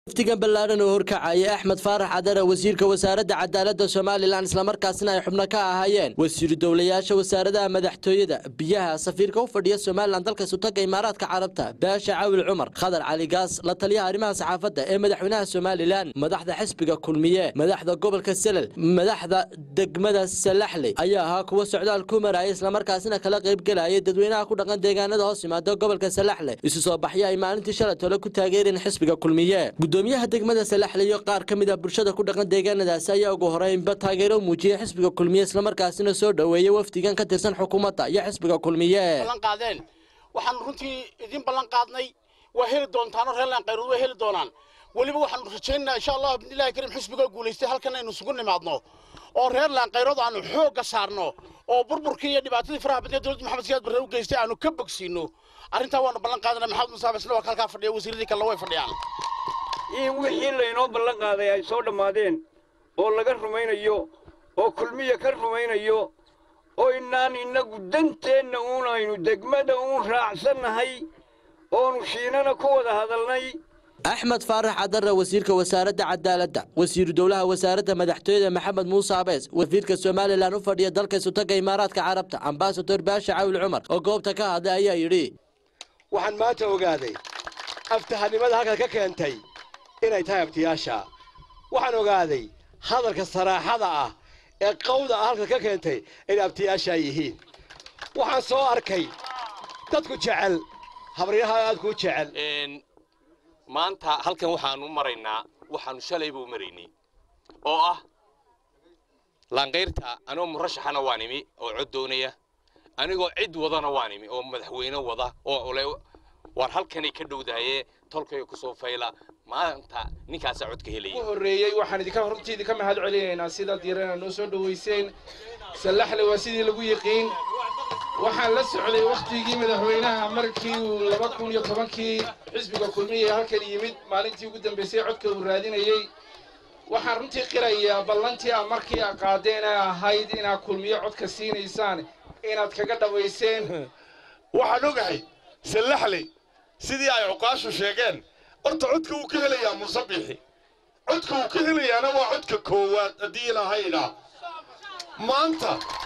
wafdigan ballaaran oo horkacaya axmed faarax cadare wasiirka wasaaradda cadaaladda somalilan islamarkaasina ay xubno ka ahaayeen wasiiru dowlayaasha wasaaradaha madaxtooyada biyaha safiirka u fadhiya somalilan dalka sutaga imaaraadka carabta baasha cawil cumar khadar cali gaas la taliyaha arrimaha saxaafadda ee madaxweynaha somalilan madaxda xisbiga kulmiye madaxda gobolka selel madaxda degmada salaxley ayaa ahaa kuwa socdaal ku maraya islamarkaasina kala qaybgelaya dadweynaha ku dhaqan deegaanada hoos yimaada gobolka salaxley isu soo baxya ay maalintii shalay tole ku taageereen xisbiga kulmiye gudoomiyaha degmada salaxley iyo qaar ka mid a bulshada ku dhaqan deegaanadaasi ayaa ugu horeynba taageero muujiyey xisbiga kulmiye islamarkaasina soo dhoweeyey wafdigan ka tirsan xukuumadda iyo xisbiga kulmiye qaadeen waxaan runtii idin ballan qaadnay waa heli doontaanoo reer laanqayrood waa heli doonaan weliba waxaanu rajaynaynaa insha allahu bidnillahi karim xisbiga guulaystay halkan aynu isugu nimaadno oo reer laanqayrood aanu xoogga saarno oo burburkii iyo dhibaatadii faraha badneed dowladda maxamed siyaad barre u geystay aanu ka bogsiino arrintaa waanu ballan qaadana maxamed musaab isla waa halkaa fadhiya wasiiradii kalena way fadhiyaan in wixii laynoo ballan qaaday ay soo dhammaadeen oo laga rumaynayo oo kulmiya ka rumaynayo oo inaan innagu danteenna uun aynu degmada uun raacsannahay oonu shiinana ku wada hadalnay axmed faarax cadare wasiirka wasaaradda cadaaladda wasiiru dowlaha wasaaradda madaxtooyada maxamed muuse abees wafiirka somalilan u fadhiya dalka sutaga imaaraadka carabta ambasador baasha cawil cumar oo goobta ka hadlay ayaa yidhi waxaan maanta ogaaday aftahanimada halkan ka keentay inay tahay abtiyaasha waxaan ogaaday hadalka saraaxada ah ee qawda ah halkan ka keentay inay abtiyaashaa yihiin waxaan soo arkay dadku jecel habaryaha aad kuu jecel maanta halkan waxaanu maraynaa waxaanu shalayba u maraynay oo ah laanqayrta anoo murashaxana waan imi oo cod doonaya anigoo cid wadana waan imi oo madaxweyne wada oo le waar halkanay ka dhowdahaye tolkayga kusoo fayla maanta ninkaasaa codka helaya ugu horreeyey waxaan idinka runtii idinka mahad celinaynaa sida diirana noo soo dhowayseen sallaxle waa sidii lagu yiqiin waxaan la socday wakhtigii madaxweynaha markii uu laba kun iyo tobankii xisbiga kulmiya halkan yimid maalintii ugu dambaysay codka uu raadinayey waxaan runtii qirayaa ballantii a markii a qaadeen ee ahayd inaad kulmiyo codka siinaysaan inaad kaga dhawayseen waxaan ogahay sallaxley sidii ay cuqaashu sheegeen horta codka wuu ka helayaa musabixi codka wuu ka helayaana waa codka koowaad haddii ilahaydhaa maanta